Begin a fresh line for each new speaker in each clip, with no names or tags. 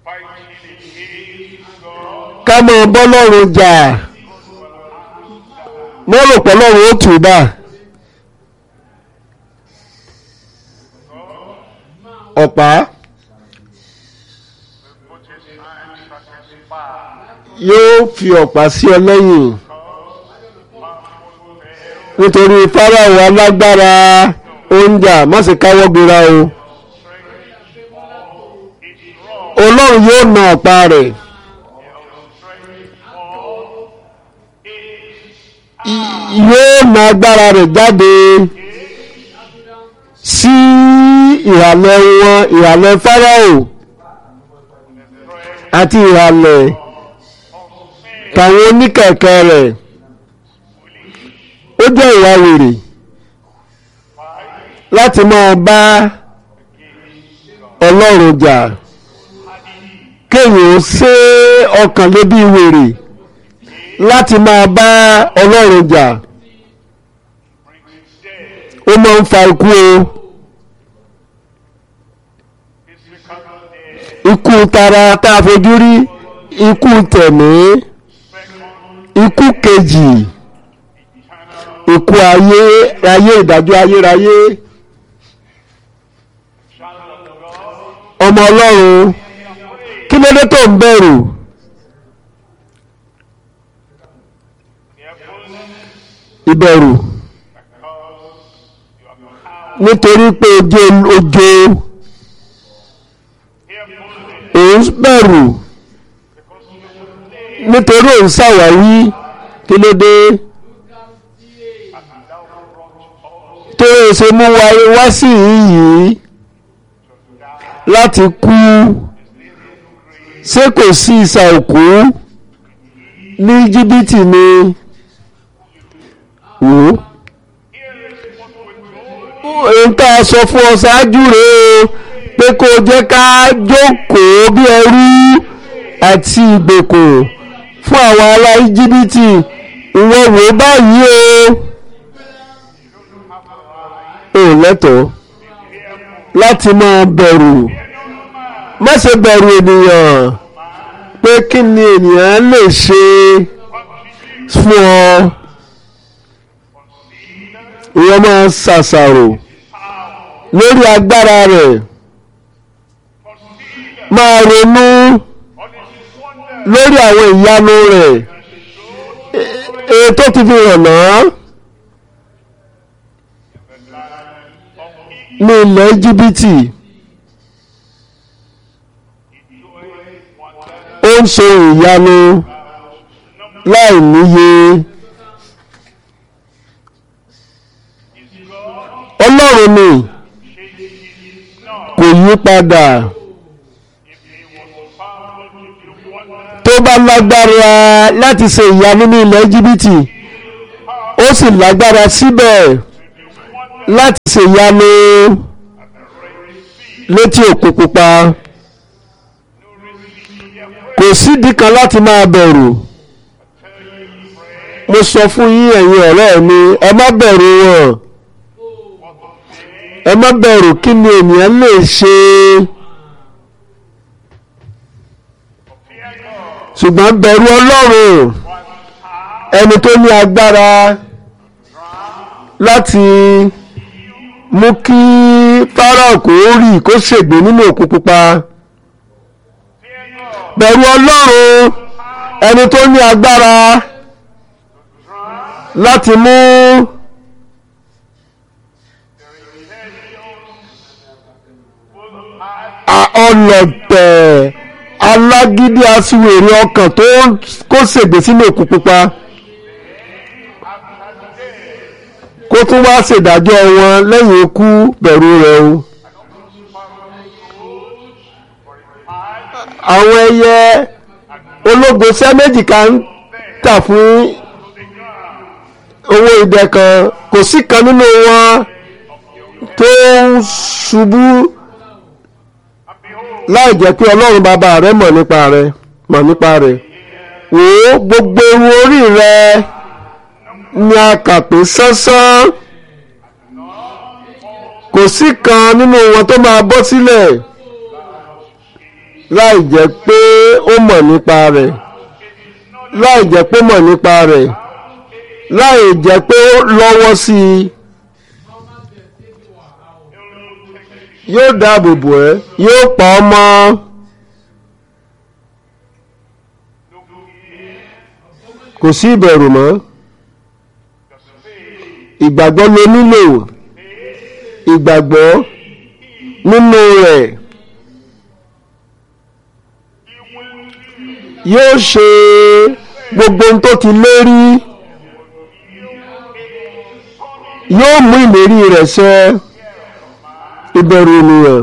fighting against God.
ká máa bọ́ lọ́rùn jà mo rò pé lọ́rùn ó tù bá ọ̀pá
Put his hands at his back.
yóò fi ọ̀pá sí ọ lẹ́yìn nítorí fáráò alágbára oúnjẹ má ṣe káwọ́ gbéra o ọlọ́run yóò na ọ̀pá rẹ̀ yóò na agbára rẹ̀ jáde sí ìhàlẹ̀ wọn ìhàlẹ̀ fáráò àti ìhàlẹ̀ tàwọn oníkẹ̀kẹ́ rẹ̀ ó jẹ́ ìwà wèrè láti máa bá ọlọ́run jà kéèyàn ó ṣe ọkàn lé bí wèrè láti máa bá ọlọ́run jà ó máa ń fa ikú o ikú tara tá a fojú rí ikú tẹ̀mí ikú kejì ikú ayé ayé ìdájọ́ ayérayé ọmọ ọlọ́run kí ló dé tó ń bẹ̀rù ìbẹ̀rù nítorí pé ojú ojo òun bẹ̀rù nítorí òun ṣàwáwí kí ló dé tó o ṣe mú wa wá sí yìí láti kú ṣé kò sí ìsà òkú ní jìbìtì ni wò ó èyí tá a sọ fún ọ ṣáájú rèé o pé kó o jẹ́ ká jókòó bí ẹrú àti ìgbèkùn fún àwọn ará íjíbítì ìwọ wò ó báyìí o ò lẹ́tọ̀ọ́ láti máa bẹ̀rù má ṣe bẹ̀rù ènìyàn pé kí ni ènìyàn lè ṣe fún ọ ìwọ máa ṣàṣàrò lórí agbára rẹ̀ máa ronú lórí àwọn ìyanu rẹ̀ èyí tó ti fi hàn náà ní ilẹ̀ jìbìtì ó ń ṣe ìyanu láì níye ọlọ́run ni kò yí padà tó bá lágbára láti ṣe ìyanu ní ilẹ̀ jìbìtì ó sì lágbára síbẹ̀ láti ṣe ìyanu létí òkun pupa kò sídìí kan láti máa bẹ̀rù mo sọ fún yín ẹ̀yin ọ̀rẹ́ mi ẹ má bẹ̀rù wọn ẹ má bẹ̀rù kí ni ènìyàn lè ṣe ṣùgbọ́n bẹ̀rù ọlọ́run ẹni tó ní agbára láti mú kí Fáráò kó rì kó ṣègbè nínú òkun pupa bẹ̀rù ọlọ́run ẹni tó ní agbára láti mú ọlọ̀tẹ̀ alágídí aṣiwèrè ọkàn tó kó ṣègbè sínú òkun pupa kó tún wá ṣèdájọ́ wọn lẹ́yìn ikú bẹ̀rù rẹ̀ o. àwọn ẹyẹ ológo sẹ́ méjì kan ń tà fún owó idẹ kan kò sí kan nínú wọn tó ń ṣubú láì jẹ́ pé ọlọ́run bàbá rẹ̀ mọ̀ nípa rẹ̀ mọ̀ nípa rẹ̀ wò ó gbogbo ewu orí rẹ̀ ni a kà pé sánsán kò sí kan nínú wọn tó máa bọ́ sílẹ̀ láì jẹ́ pé ó mọ̀ nípa rẹ̀ láì jẹ́ pé ó mọ̀ nípa rẹ̀ láì jẹ́ pé ó lọ́wọ́ sí i yóò dáàbò bò ẹ́ yóò pa ọ́ mọ́ kò sí ìbẹ̀rù mọ́ ìgbàgbọ́ ló nílò ìgbàgbọ́ nínú rẹ̀ yóò ṣe gbogbo ohun tó ti lérí yóò mú ìlérí rẹ̀ ṣẹ ìbẹ̀rù ènìyàn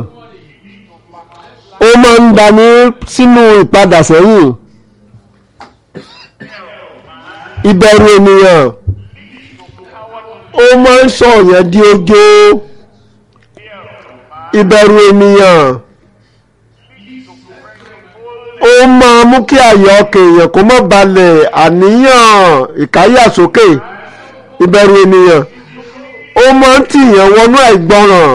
ó máa ń dání sínú ìpadà sẹ́yìn ìbẹ̀rù ènìyàn ó máa ń sọ yẹn di ojo ìbẹ̀rù ènìyàn ó máa mú kí àyà ọkàn èèyàn kó má balẹ̀ àníyàn ìkáyàsókè ìbẹ̀rù ènìyàn ó máa ń tìyàn wọnú àìgbọràn.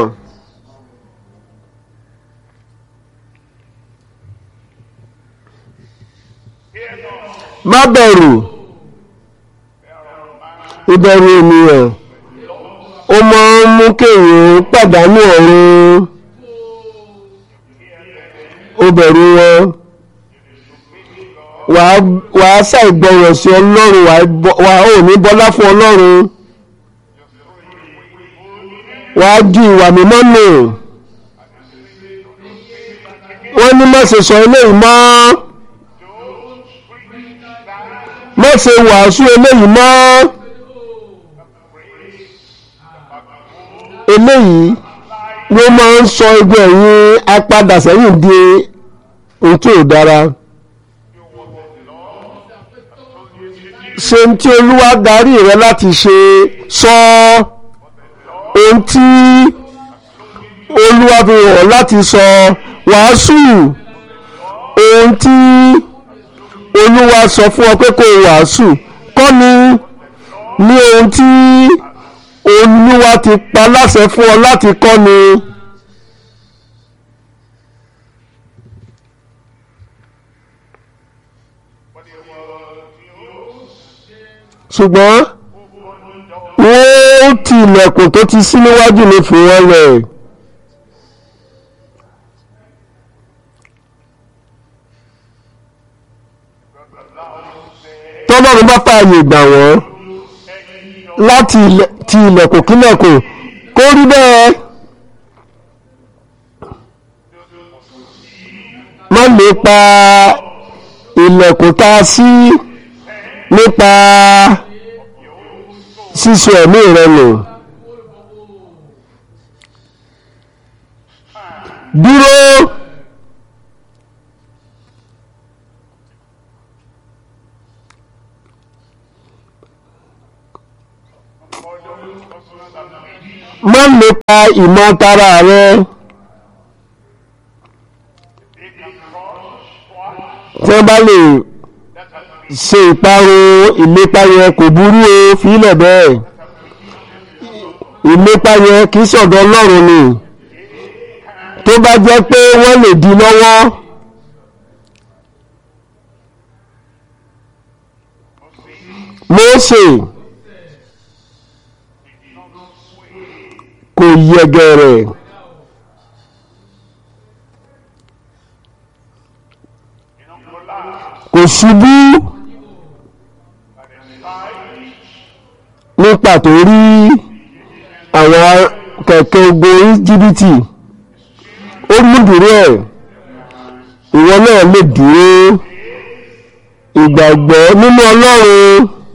má bẹ̀rù ìbẹ̀rù ènìyàn ó máa ń mú kéèyàn pàdánù ọ̀run ó bẹ̀rù wọn wàá ṣàìgbọràn sí ọlọ́run wàá ò ní bọ́lá fún ọlọ́run wàá ju ìwà mímọ́ nù wọ́n ní má ṣe sọ eléyìí mọ́ má ṣe wàásù eléyìí mọ́ eléyìí ló máa ń sọ egbò ẹ̀yìn apadà sẹ́yìn di ohun tí ò dára ṣe ń tí olúwa darí rẹ láti ṣe sọ ohun tí olúwa fi hàn láti sọ wàásù ohun tí olúwa sọ fún ọ pé kó wàásù kọ́ ni ní ohun tí olúwa ti pa láṣẹ fún ọ láti kọ́ ni. ṣùgbọ́n wọ́n ti ilẹ̀kùn tó ti ṣí níwájú ní fún wọn lẹ̀. tọ́lọ́run bá fààyè gbà wọ́n láti ti ilẹ̀kùn kílẹ̀kùn kó rí bẹ́ẹ̀ má lè pa ilẹ̀kùn tá a ṣí nípa sísọ ẹ̀mí rẹ nù. dúró má lè pa ìmọ̀ tara rẹ tí wọ́n bá lè ṣe ìparun ìlépa yẹn kò burú o fílẹ̀ bẹ́ẹ̀ ìlépa yẹn kì í sọ̀dọ̀ ọlọ́run ni tó bá jẹ́ pé wọ́n lè di lọ́wọ́ Mósè kò yẹgẹrẹ kò ṣubú nípa tó rí àwọn kẹ̀kẹ́ ogun íjíbítì ó mú dúró ẹ̀ ìwọ náà lè dúró ìgbàgbọ́ nínú ọlọ́run